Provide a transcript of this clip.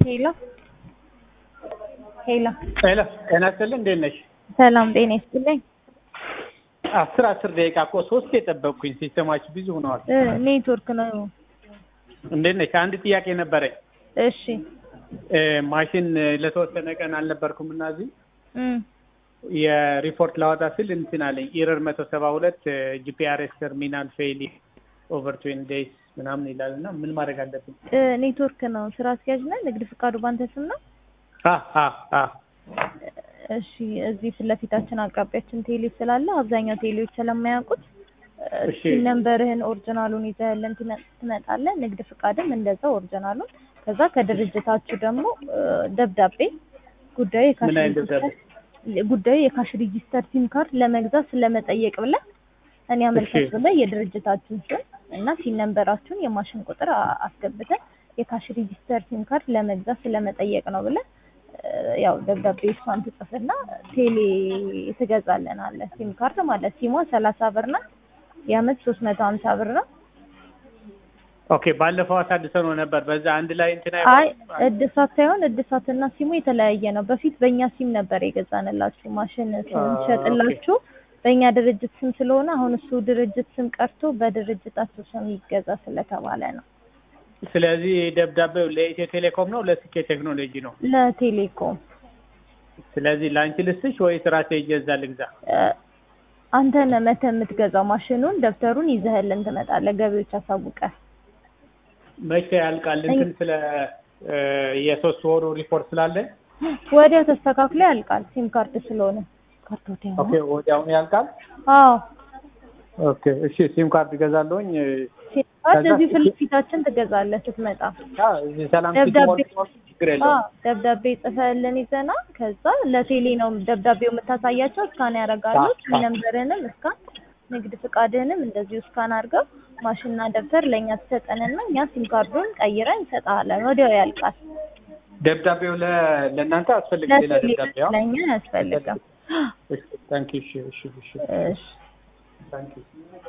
ሄሎ ሄሎ ሄሎ ጤና ይስጥልኝ እንዴት ነሽ? ሰላም ጤና ይስጥልኝ። አስር አስር ደቂቃ እኮ ሶስት የጠበቅኩኝ ሲስተማችሁ ቢዚ ሆነዋል። እ ኔትወርክ ነው። እንዴት ነሽ? አንድ ጥያቄ ነበረኝ። እሺ እ ማሽን ለተወሰነ ቀን አልነበርኩም እና እዚህ እም የሪፖርት ላወጣ ስል እንትን አለኝ ኢረር መቶ ሰባ ሁለት ጂፒአርኤስ ተርሚናል ፌይል ኦቨር ትዌንቲ ዴይስ ምናምን ይላል እና ምን ማድረግ አለብኝ? እ ኔትወርክ ነው። ስራ አስኪያጅ ነህ? ንግድ ፍቃዱ ባንተ ስም ነው? አ አ አ እሺ እዚህ ፊት ለፊታችን አቅራቢያችን ቴሌ ስላለ አብዛኛው ቴሌዎች ስለማያውቁት እሺ። ሲም ነምበርህን ኦሪጂናሉን ይዘህልን ትመ- ትመጣለህ። ንግድ ፍቃድም እንደዛው ኦሪጂናሉን። ከዛ ከድርጅታችሁ ደግሞ እ ደብዳቤ ጉዳዩ የካሽ ምን አይነት ሬጂስተር ደብዳቤ? ጉዳዩ የካሽ ሬጂስተር ሲም ካርድ ለመግዛት ስለመጠየቅ ብለህ እኔ አመልካች እሺ። ብለህ የድርጅታችሁን ስም እና ሲም ነምበራችሁን የማሽን ቁጥር አ- አስገብተህ የካሽ ሬጂስተር ሲም ካርድ ለመግዛት ስለመጠየቅ ነው ብለህ እ ያው ደብዳቤ እሷን ትጽፍና ቴሌ ትገዛልናለህ። ሲም ካርድ ማለት ሲሟ ሰላሳ ብር ናት። የአመት ሶስት መቶ ሀምሳ ብር ነው። ኦኬ ባለፈው አሳድሰው ነው ነበር በዛ አንድ ላይ እንትን አይ አይሆንም? እድሳት ሳይሆን እድሳትና ሲሙ የተለያየ ነው። በፊት በእኛ ሲም ነበር የገዛንላችሁ ማሽን ስንሸጥላችሁ በእኛ ድርጅት ስም ስለሆነ አሁን እሱ ድርጅት ስም ቀርቶ በድርጅታችሁ ስም ይገዛ ስለተባለ ነው። ስለዚህ ደብዳቤው ለኢትዮ ቴሌኮም ነው ለስኬ ቴክኖሎጂ ነው? ለቴሌኮም ስለዚህ ለአንቺ ልስጥሽ ወይስ ራሴ እየዛ ልግዛ? እ አንተ ነህ መተህ የምትገዛው ማሽኑን ደብተሩን ይዘህልን ትመጣለህ። ገቢዎች አሳውቀህ መቼ ያልቃል? እንትን ስለ እ የሶስት ወሩ ሪፖርት ስላለ ወዲያው ተስተካክሎ ያልቃል። ሲም ካርድ ስለሆነ ካርድ ወዲያው ኦኬ ነው። ወዲያውኑ ያልቃል። አዎ ኦኬ እሺ ሲም ካርድ እገዛለሁኝ። ሲም ካርድ ከዛ እዚህ ፊት ለፊታችን ትገዛለህ ስትመጣ። አ እዚህ ሰላም ደብዳቤ ሲቲ ሞል ችግር የለውም። አዎ ደብዳቤ ጽፈህልን ይዘና ከዛ ለቴሌ ነው ደብዳቤው የምታሳያቸው። እስካን ያደርጋሉ። አዎ፣ ሲም አዎ። ነምበርህንም እስካን ንግድ ፍቃድህንም እንደዚሁ እስካን አድርገው ማሽንና ደብተር ለእኛ ትሰጠንና እኛ ሲም ካርዱን ቀይረን እንሰጥሃለን። ወዲያው ያልቃል። ደብዳቤው ለ ለእናንተ አስፈልግ ሌላ ለቴሌ ደብዳቤ አዎ። ለእኛ አያስፈልግም። እሺ ታንኪ እሺ እሺ እሺ እሺ ታንኪ